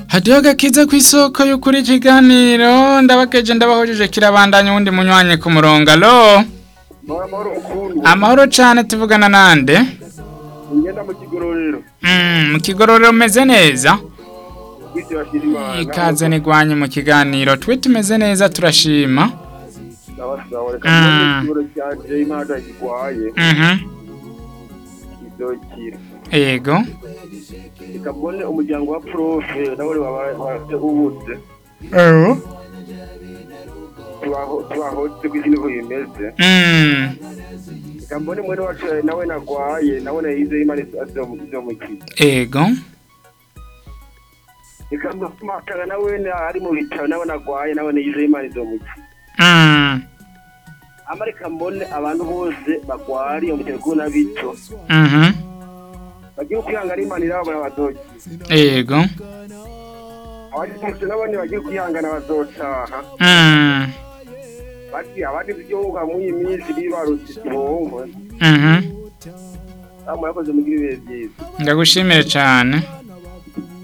hadiho agakiza ku isoko y'ukuri ikiganiro ndabakeje ndabahojeje kirabandanya uwundi munywanye ku murongo alo amahoro mukuru amahoro cane tuvugana nande ngenda mu kigororero Mm, mu kigororero umeze neza kwisi bashira imana ikaze nigwanye mu kiganiro twe tumeze neza turashima sawa reka Mm. mbone ikigoro cyanje imana gikwaye Mhm. izokira yego reka mbone umuryango wa profe nawe wabaye ubuze Ewo. tubaho- tubahotse kwisi niko bimeze Mm. reka mbone mwene wacu nawe nagwaye nawe nayize imana izomukira Ego. reka mbone nawe ari mu bitaro nawe nagwaye nawe nayize imana izomukira Mm. ama reka mbone abantu bose bagwariye mu bitaro na bito Mhm. bagiye kwihangana imana irababona bazokira Ego. abandi nabone bagiye kwihangana bazotaha Mm. bati abandi igihugu muri iyi minsi bibarutse ibihombo Mhm. murakoze mugire ibihe byiza Ndagushimire cyane.